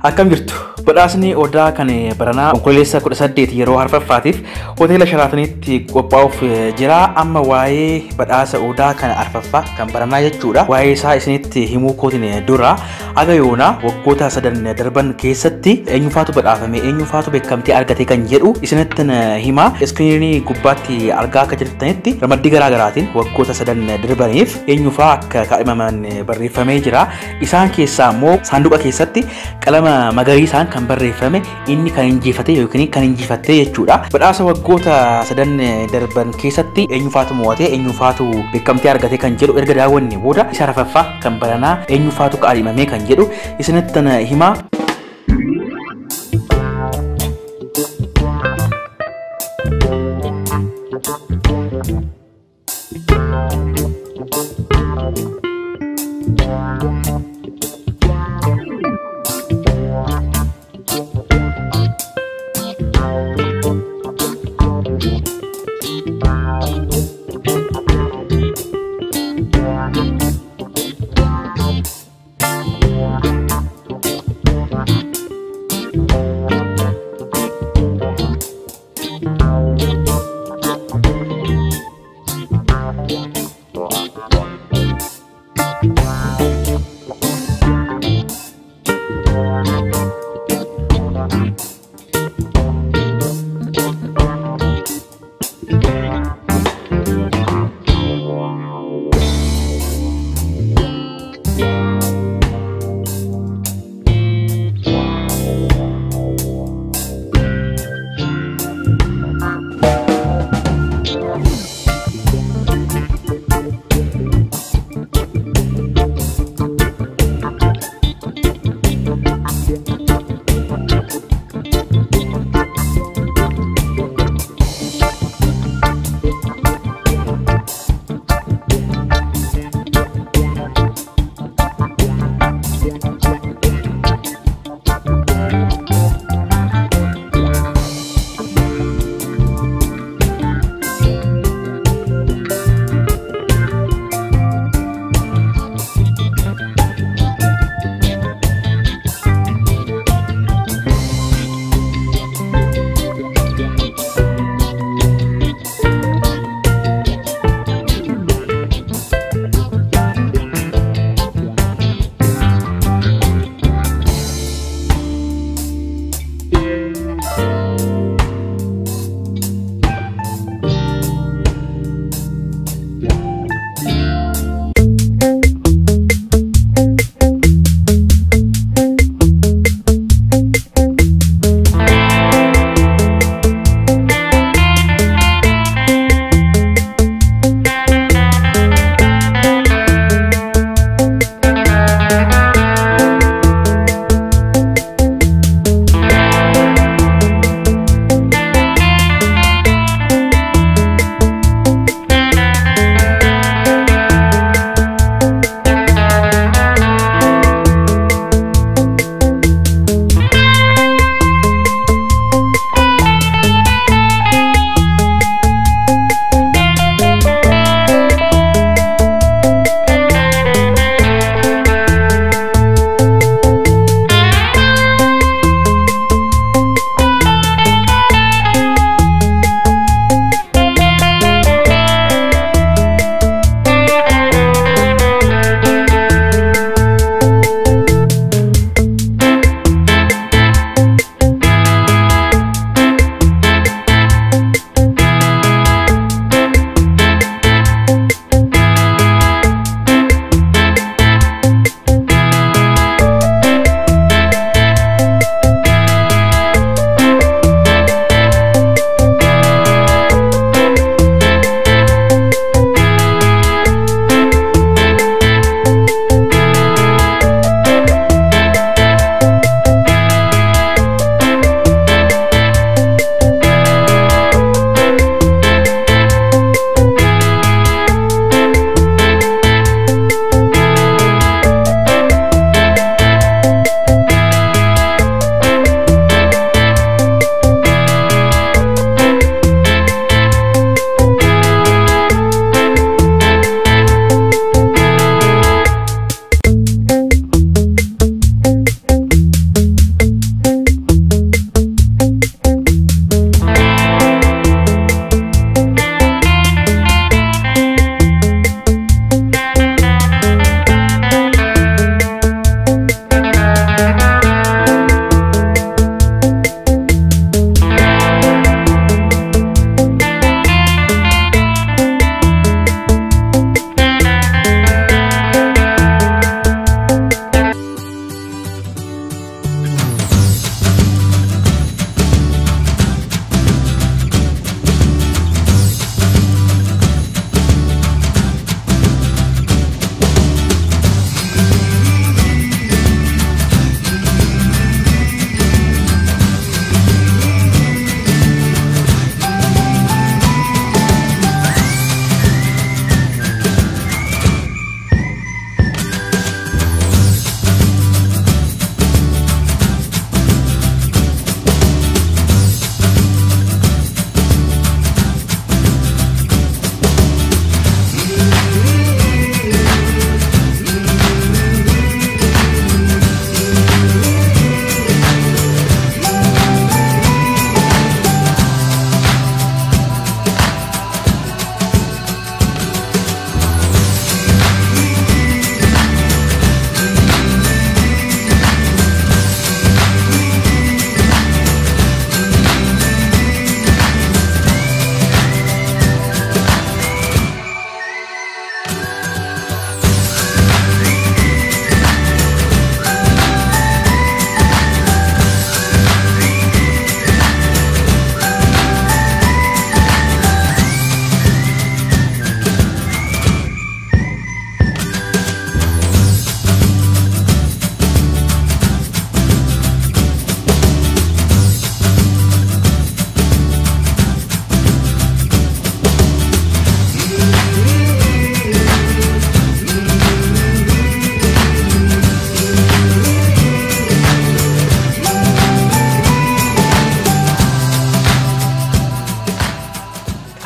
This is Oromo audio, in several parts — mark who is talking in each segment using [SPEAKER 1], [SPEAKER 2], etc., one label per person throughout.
[SPEAKER 1] Akkam jirtu badhaasni odaa kan baranaa onkololeessa kudha saddeet yeroo arfaffaatiif hoteela sharaatanitti qophaa'uuf jira amma waa'ee badhaasa odaa kan arfaffaa kan baranaa jechuudha waa'ee isaa isinitti himuu kootiin dura aga yoona waggoota sadan darban keessatti eenyufaatu badhaafame eenyufaatu beekamtii argate kan jedhu isinitti hima iskiriinii gubbaatti argaa akka jirtanitti ramaddii garaa garaatiin waggoota sadan darbaniif eenyufaa akka kaadhimaman barreeffamee jira isaan keessaa immoo saanduqa keessatti qalama magariisaan kan barreeffame inni kan injifate yookiin kan injifatte jechuudha. Badhaasa waggoota sadan darban keessatti eenyufaatu mo'ate eenyufaatu beekamtii argate kan jedhu erga daawwanne booda isa arfaffaa kan baranaa eenyufaatu kaadhimame kan jedhu isinitti himaa.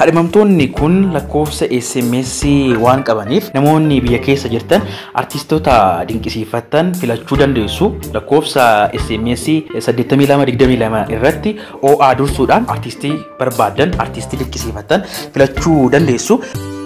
[SPEAKER 1] Kaadhimamtoonni kun lakkoofsa SMS waan qabaniif namoonni biyya keessa jirtan artistoota dinqisiifattan filachuu dandeessu. Lakkoofsa SMS 8222 irratti OA dursuudhaan artistii barbaadan artistii dinqisiifattan filachuu dandeessu.